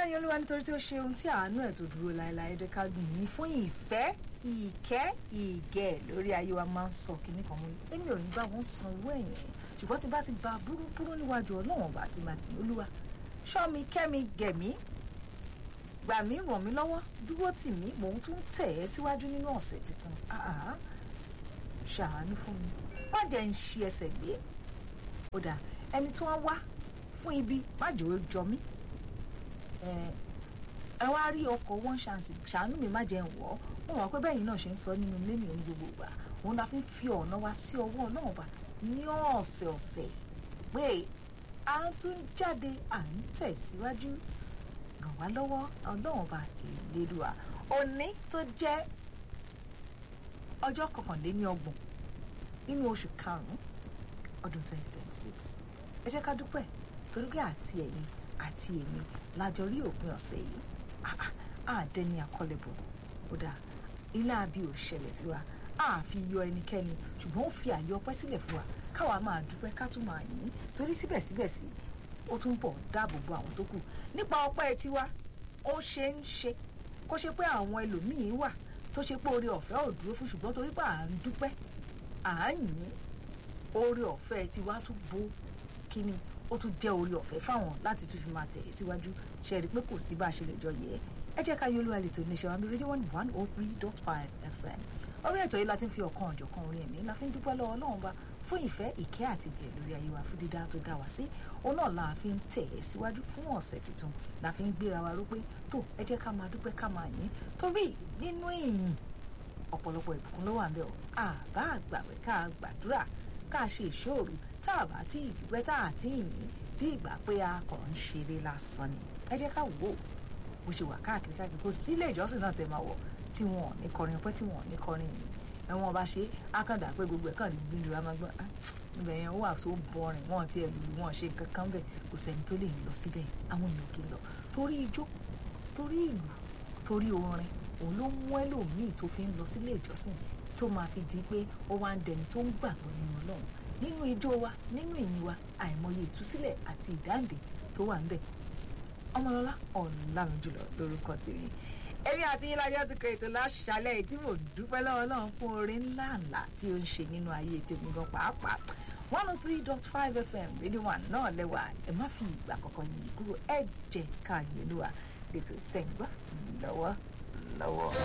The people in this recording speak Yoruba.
ká yọ olúwa nítorí tí ó ṣe ohun tí àánú ẹ̀ tó dúró láéláé jẹ́ ká gbìn yín fún ìfẹ́ ìkẹ́ ìgẹ̀ lórí ayé wa máa ń sọ kínní kan mú èmi ò ní bá wọn sanwó ẹ̀yìn ṣùgbọ́n tí bá ti ba búrúburú níwájú ọlọ́wọ̀n ọba àti màtí olúwa ṣọ́ mi kẹ́ mi gẹ̀ mí gbà mí ràn mí lọ́wọ́ dúró tì mí mò ń tún tẹ̀ ẹ́ síwájú nínú ọ̀sẹ̀ tuntun ṣàánú fún mi má jẹ́ ń ṣi ẹsẹ̀ gbé ó dà ẹni tí wọ́n wá fún ibi má jẹ́ ó jọ mí ẹ wá rí ọkọ̀ one chance ṣàánú mi má jẹ́ ń wọ̀ ọ́ wọ́n mọ̀ pé bẹ́yìn náà ṣe ń sọ nínú ilé mi ní gbogbo ìgbà òun la fi ń fi ọ̀nà wa sí ọwọ́ náà bá ní ọ̀sẹ̀ ọ̀sẹ̀ pé à ń tún jáde à ń tẹ̀síwájú ràn wá lọ́wọ́ ọlọ́run bá ìlédùá òní tó jẹ́ ọjọ́ kọkànléní ọgbọ̀n nínú oṣù karùn-ún ọdún 2026 ẹ jẹ́ ká dúpẹ́ torí pé àti ẹ̀yin àti èmi lájọ rí òpin ọ̀sẹ̀ yìí àdẹni àkọlẹ̀bọ̀ ó dáa ilé àbí ò ṣẹlẹ̀ sí wa a fi yọ ẹnikẹ́ni ṣùgbọ́n ó fi àyè ọpẹ́ sílẹ̀ fún wa káwa máa dúpẹ́ ká tún máa yìn torí síbẹ̀síbẹ̀ sí ó tún bọ̀ dáàbò bo àwọn tó kù nípa ọpẹ́ tiwa ó ṣe ń ṣe kó ṣe pé àwọn ẹlòmíín wà tó ṣe pé oore ọ̀fẹ́ ò dúró fún ṣùgbọ́n torí pé à ń dúpẹ́ à ń yìn oore ọ̀fẹ́ tiwa tún bo kíni ó tún jẹ́ oore ọ̀fẹ́ fáwọn láti tún fi máa tẹ̀ síwájú ṣe rí i pé kò sí bá a ṣe lè jọ yẹ ẹ jẹ́ ká yọ olúwa lè tó ní ṣe wá bí rédíò one one oh three dot five fm orí ètò yìí la ti ń fi ọ̀kan ọ̀jọ̀kan orin ẹ̀mí la fi ń dúpẹ́ lọ́wọ́ Ọlọ́run bá fún ìfẹ́ ìkẹ́ àti ìjẹ́ lórí ayé wa fún dídá tó dá wa sí òun náà la fi ń tẹ̀ ẹ́ síwájú fún ọ̀sẹ̀ tuntun la fi ń gbéra wa ró pé tó ẹ jẹ́ ká máa dúpẹ́ ká máa yìn torí nínú ìyìn ọ̀pọ̀lọpọ̀ ìbùkún ló wà ń bẹ̀ ọ́ àbá àgbàwẹ̀ ká gbàdúrà ká ṣe ìṣòro tá a bá tí ìdúpẹ́ tá a ti yìn bí ìgbà pé a kàn ń ṣeré lásán ni ẹ jẹ́ ká wò ó bó ṣe wà káàkiri káàkiri kò sí ilé ìjọsìn náà tẹ̀ máa wọ̀ tí wọn ò ní kọrin ọpẹ́ tí wọn ò ní kọrin yìí ẹ̀wọ̀n bá ṣe ákàndá pé gbogbo ẹ̀ kàn ní gbìyànjú amagbọ́n ibẹ̀ yẹn wà tó bọrin wọn ti ẹ̀lú wọn ṣe nǹkan kan bẹ̀ kò sẹ́ni tó lè lọ síbẹ̀ àwọn èèyàn kì í lọ torí ijó torí ìlú torí orin òun ló mú ẹlòmíì tó fi ń lọ sílé ìjọsìn tó máa fi di pé ó wá ń dẹni tó ń gbàgbọ́ nínú Ọlọ́run nínú ijó wa nínú ìyìn wa àìmọye ìtúsílẹ̀ àti ìdáǹdè tó wà ń bẹ̀ ọmọlọ́lá ọ̀làrùn jùlọ lórúkọ tèmi èmi àti yín lájọ́ ti kọ ètò láṣálẹ̀ tí mò ń dúpẹ́ lọ́wọ́ náà fún orin ńlá ńlá tí ó ń ṣe nínú ayé tèmi gan pàápàá one oh three dot five fm rédíò one náà lẹ́wà ẹ má fi ìgbà kankan yìí kúrò ẹ jẹ́ ká yẹlúwa lẹ́tọ̀ tẹ̀ ń gbọ́ lọ́wọ́ lọ́wọ́.